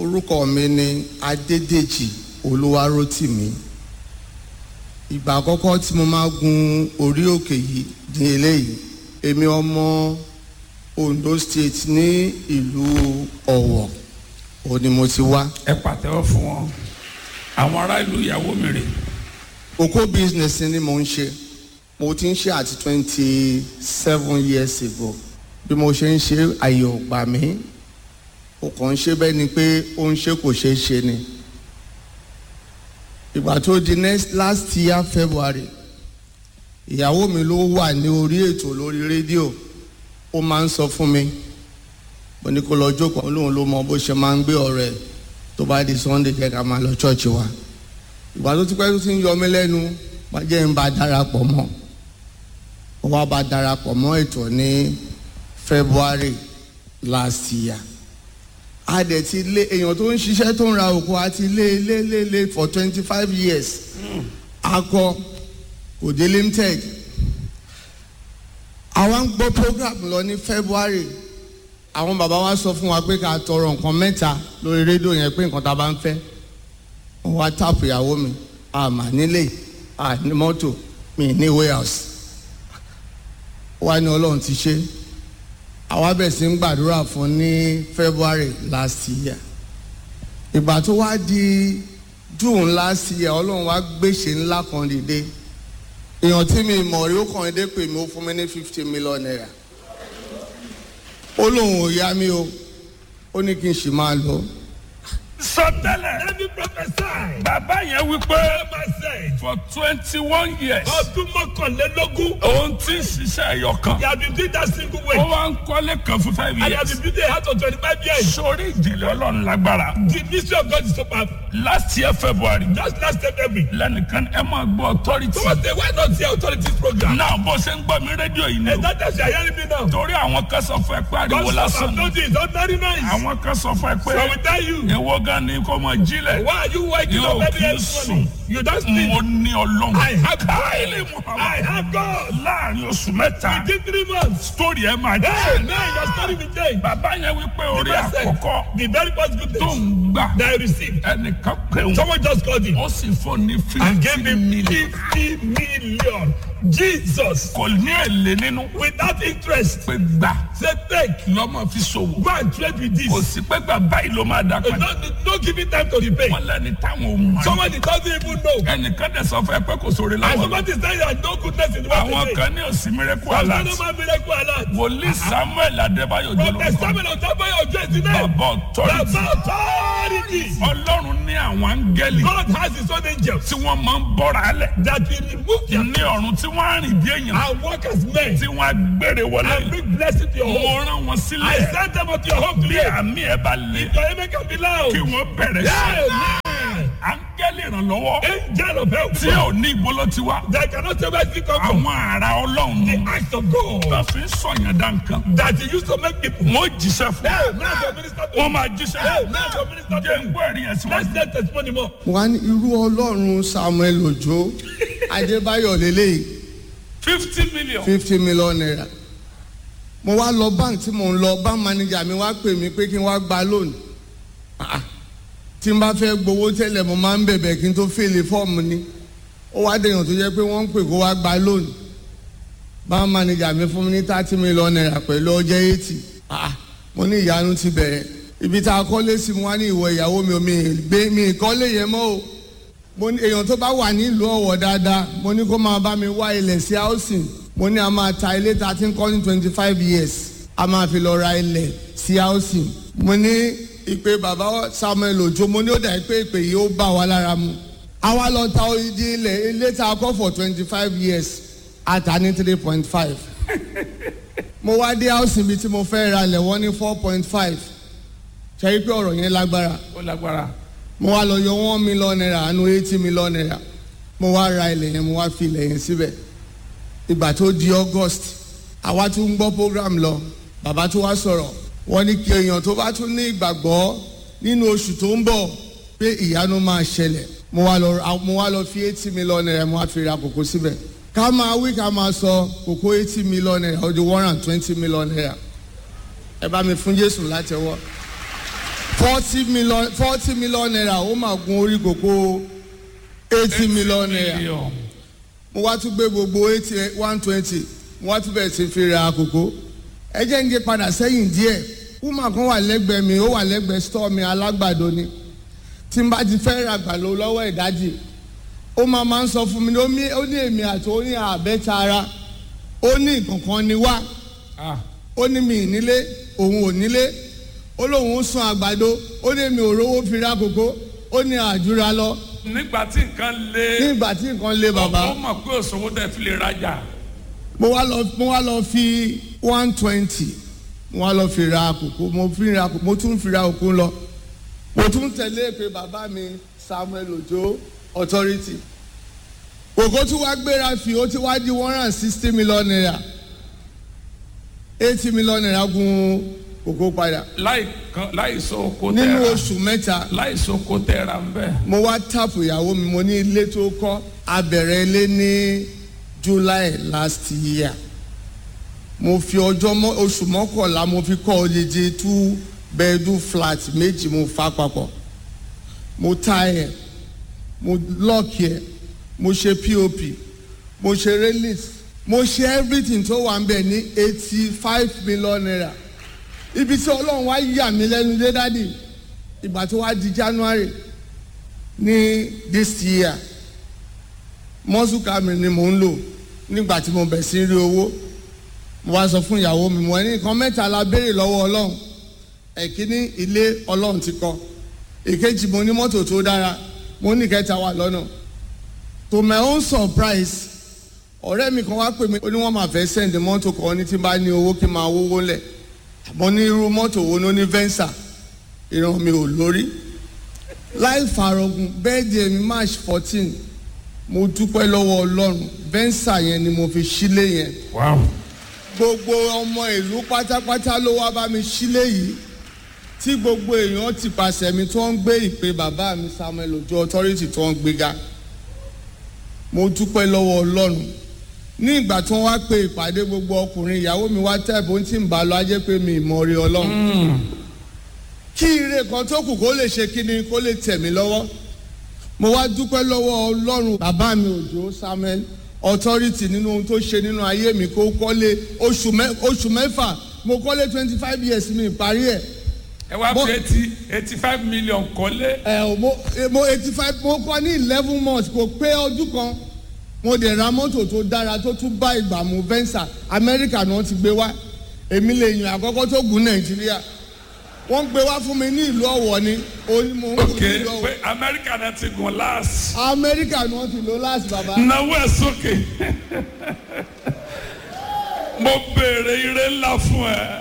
orúkọ mi ni adédèjì olúwarótìmí ìgbà àkọ́kọ́ tí mo máa gun orí òkè yìí ní eléyìí èmi ọmọ ondo state ní ìlú ọ̀wọ̀ ò ní mo ti wá ẹ pàtẹ́wọ́ fún wọn àwọn ará ìlú ìyàwó mi rè oko business ni mo ń ṣe mo ti ń ṣe àti twenty seven years ago bí mo ṣe ń ṣe àyè ò gbà mí o kàn ń ṣe bẹ́ẹ̀ ni pé ó ń ṣe kò ṣeé ṣe ni ìgbà tó di next last year february ìyàwó mi ló wà ní orí ètò lórí rédíò ó máa ń sọ fún mi mo ní kó lọ jókòó lóun ló mọ bó ṣe máa ń gbé ọ̀rẹ́ ẹ̀ tó bá di sunday jẹ́ ká máa lọ church wa ìgbà tó ti pẹ́ tó ti ń yọ mí lẹ́nu wá jẹ́ ń bá darapọ̀ mọ́ ó wá bá darapọ̀ mọ́ ètò ní february last year a dẹ̀ ti lé èèyàn tó ń ṣiṣẹ́ tó ń ra òkú a ti lé lé lé lé for twenty five years akọ òde limited àwa ń gbọ́ program lọ ní february àwọn bàbá wa sọ fún wa pé ká tọrọ nǹkan mẹ́ta lórí rédíò yẹn pé nǹkan tá a bá ń fẹ́ wọ́n wá táàpù ìyàwó mi àmà nílé àní mọ́tò mi ní warehouse wá ní ọlọ́run ti ṣe àwa bẹ̀rẹ̀ sí ń gbàdúrà fún ní february last year ìgbà tó wá di june last year ọlọ́run wá gbèsè ńlá kan dìde èèyàn tí mi mọ̀ rí ó kàn dé pè mí ó fún mi ní fifty million naira ó lóun ò yá mi o ó ní kí n sì máa lọ sọtẹ́lẹ̀ Let me prophesy. bàbá yẹn wípé Bàbá said, for twenty one years ọdún mọ́kànlélógún, òun ti ń ṣiṣẹ́ ẹyọ kan he has been doing that single ó way. wá ń kọ́lé kan fún five And he has years been building a house for twenty-five years. sórí ìdílé ọlọ́run lágbára The mystery of God is so powerful. last year february Just last February. lẹ́nìkan ẹ máa gbọ́ authority Someone say, why not the authorities program? náà bó ṣe ń gbọ́ mi rédíò yìí ni And o that time you are hearing me now. torí àwọn kan sọ fún ẹ pé ariwo God lásán have ni told you it's not very nice. àwọn kan sọ fún ẹ So I will pé tell you, ìwọ gan ni kò mọ jílẹ̀ why are you waking Yóò up every kí early sùn. morning? You don't sleep. mo ní ọlọ́run I have káìlì God. muhammed I have God. láàrin oṣù mẹ́ta Within three months. sítórì ẹ máa Hey, jẹ́ now your story will change. bàbá yẹn wípé The orí first thing, àkọ́kọ́ The very first good tó news ń gbà that I received. ẹnìkan pé wọn Someone just called him ó sì fún ní and gave fifty him million fifty million. Jesus, kò ní èlé nínú without interest, pé gbà say take, lọ́mọ fi ṣòwò go and trade with kò this. sí pé gbà báyìí ló máa dá Uh, padà No, no give it time to repay. wọn lẹni táwọn ò mọ Someone that doesn't even know. ẹnìkan dẹ̀ sọ fún ẹ pé kò sóore And láwọn somebody is saying that no goodness in the world àwọn today. kan ní òsì mìíràn There's alert no man miracle alert. wòlíì samuel adébáyọ̀ From the jọlọ́kọ́ seven of Tabayo Ojo is the name. bàbá authority Baba authority. ọlọ́run ní àwọn áńgẹ́lì God has his own angels tí wọ́n máa ń bọ́ra alẹ̀ that will remove their ní ọ̀run tí wọ́n á rìn bí èèyàn and work as men tí wọ́n á gbére wọlé and bring blessing to your home. mo rán wọn I sílẹ̀ send them unto your home bí today. àmì ẹ̀ bá lé Your amen can be loud. kí wọ́n bẹ̀rẹ̀ sí Amen. áńgẹ́lì ìrànlọ́wọ́ Angel of help. tí ò ní ìbolo tiwa They cannot say where it come from. àwọn ará ọlọ́run The ní act of God wọ́n fi ń sọ̀yàn dá nǹkan that he used to make people. wọ́n jíṣẹ́ fún Hey, now the minister to wọ́n máa jíṣẹ́ Hey, fún now the minister jẹ́ ń to gbọ́ ẹ̀rí yẹn síwájú. Let's get testimony more. wọ́n á ní irú ọlọ́run samuel ojo adébáyọ̀ lélẹ́yìí fifty million. fifty million naira mo wá lọ bank tí mo ń lọ bank manager mi wá pè mí pé kí n wá gba loan Ah, ah. tí n bá fẹ́ gbowó tẹ́lẹ̀ mo máa ń bẹ̀bẹ̀ kí n tó fèlè fọ́ọ̀mù ni ó wá dèèyàn tó jẹ́ pé wọ́n ń pè kó wá gba loan bank manager mi fún mi ní thirty million naira pẹ̀lú ọjọ́ eighty mo ní ìyanu ti bẹ̀rẹ̀ ibi tá a kọ́lé sí mo wá ní ìwọ ìyàwó mi ò mi gbé mi ìkọ́lé yẹn mọ́ o mo ní èèyàn tó bá wà nílùú ọ̀wọ̀ dáadáa mo ní kó máa bá mi wá ilẹ̀ sí housing mo ní a máa ta ilé tá a ti ń kọ́ ní twenty five years a máa fi lọ ra ilẹ̀ sí housing mo ní ìpè bàbá samuel ojo mo ní ó dà pé ìpè yìí ó bá wa lára mu àwa lọ ta odidi ilẹ̀ ilé tá a kọ́ for twenty five years a ta ní three point five mo wá dé housing bíi tí mo fẹ́ ra ilẹ̀ wọ́n ní four point five ṣe é pé ọ̀rọ̀ yẹn lágbára ó lágbára. mo wá lọ yọ one million naira àánú eighty million naira mo wá ra ilẹ̀ yẹn mo wá fi ilẹ̀ yẹn síbẹ̀ ìgbà tó di august àwa tún ń gbọ́ program lọ bàbá tó wá sọ̀rọ̀ wọ́n ní kí èèyàn tó bá tún ní ìgbàgbọ́ nínú oṣù tó ń bọ̀ pé ìyanu máa ṣẹlẹ̀ mo wá lọ mo wá lọ fi eighty million naira mo wá fi ra kòkó síbẹ̀ ká máa wí ká máa sọ kòkó eighty million naira ó di one hundred and twenty million naira ẹ bá mi fún jésù látẹwọ́ forty million forty million naira ó máa gun orí kòkó eighty million naira Million. mo wá tún gbé gbogbo eighty one twenty mo wá tún bẹ̀rẹ̀ sí fi ra kòkó ẹ jẹ́ ń gé padà sẹ́yìn díẹ̀ woman kan wà lẹ́gbẹ̀ẹ́ mi ó wà lẹ́gbẹ̀ẹ́ store mi alágbàdo ni tí n bá ti fẹ́ ra àgbàdo lọ́wọ́ ìdájì ó máa máa ń sọ fún mi ní ó ní- ó ní èmi àti ó ní àbẹ́ta ara ó ní ìkọ̀kan ni wá Ah, ó ní mi ì nílé òun ò nílé ó lóun ń sun àgbàdo ó ní mi ò rówó fi ra kòkó ó ní àjúra lọ nígbà tí nǹkan le nígbà tí nǹkan lé bàbá. ó mọ̀ pé òṣòwò tẹ̀ fi lè rajà mo wá lọ mo wá lọ fi one twenty mo wá lọ fi ra kòkó mo fi ra kòkó mo tún fi ra òkú lọ mo tún tẹ̀lé pé bàbá mi Samuel Ojo authority kòkó tí wàá gbéra fi ó ti wá di one hundred and sixty million naira eighty million naira gun kòkó padà láì kan láì so oko nínú tẹ̀ra oṣù mẹ́ta láì so oko tẹ̀ra ń bẹ̀. mo wá tàpù ìyàwó mi mo ní ilé tó kọ́ abẹ̀rẹ̀ ilé ní July last year mo fi ọjọ́ mọ́ oṣù mọ́kànlá mo fi kọ́ odidi two bedroom flat méjì mo fa papọ̀ mo ta ẹ̀ mo lọ́ọ̀kì ẹ̀ mo ṣe pop mo ṣe release mo ṣe everything tó wà ń bẹ̀ ní eighty five million naira ibi tí ọlọ́run wá yà mí lẹ́nu dé dádì ìgbà tó wá di January ní this year mọ́sùkà mi ni mò ń lò nígbà tí mo bẹ̀ sí rí owó mo wá sọ fún ìyàwó mi mo ní nǹkan mẹ́ta la béèrè lọ́wọ́ ọlọ́run ẹ̀kíní ilé ọlọ́run ti kọ́ èkejì mo ní mọ́tò tó dára mo ní kẹta wà lọ́nà to my own surprise ọ̀rẹ́ mi kan wá pè mí ó ní wọ́n máa fẹ́ send mọ́tò kan ní tí n bá ní owó kí n máa wówó lẹ̀ mo ní irú mọ́tò wo ló ní venza ìran mi ò lórí láì farogun bẹ́ẹ̀dì mi march fourteen mo dúpẹ́ lọ́wọ́ ọlọ́run venza yẹn ni mo fi sílé yẹn wow gbogbo ọmọ ìlú pátápátá ló wá bá mi sílé yìí tí gbogbo èèyàn ti pàṣẹ mi tó ń gbé ìpè bàbá mi Samuel Ojo authority tó ń gbéga mo dúpẹ́ lọ́wọ́ ọlọ́run ní ìgbà tí wọ́n wá pe ìpàdé gbogbo ọkùnrin ìyàwó mi wá tẹ̀ bó ń tì ń bá lọ ajẹ́ pé mi ìmọ̀ rí ọlọ́run kí ire kan tó kù kó lè ṣe kíni kó lè tẹ̀ mí lọ́wọ́ mo wá dúpẹ́ lọ́wọ́ ọlọ́run bàbá mi Òjó Samuel authority nínú ohun tó ṣe nínú ayé mi kó kọ́lé oṣù mẹ́- oṣù mẹ́fà mo kọ́lé twenty five years mi parí ẹ̀ ẹ wá Mo- fi eighty eighty five million kọ́lé ẹ̀ ò mo eh, mo eighty five mo kọ́ ní eleven months kò pé ọdún kan mo dẹ̀ ra mọ́tò tó dára tó tún bá ìgbà mu venza Amẹ́ríkà náà ti gbé wá èmi lè yàn àkọ́kọ́ tó gùn Nàìjíríà wọ́n gbé wá fún mi ní ìlú Ọ̀wọ̀ ni òní mo ń gùn ok ní ìlú Ọ̀wọ̀ pé amẹ́ríkà náà ti gùn last Amẹ́ríkà náà ti lò láti bàbá. náwó ẹ̀ sókè mo béèrè ire ńlá fún ẹ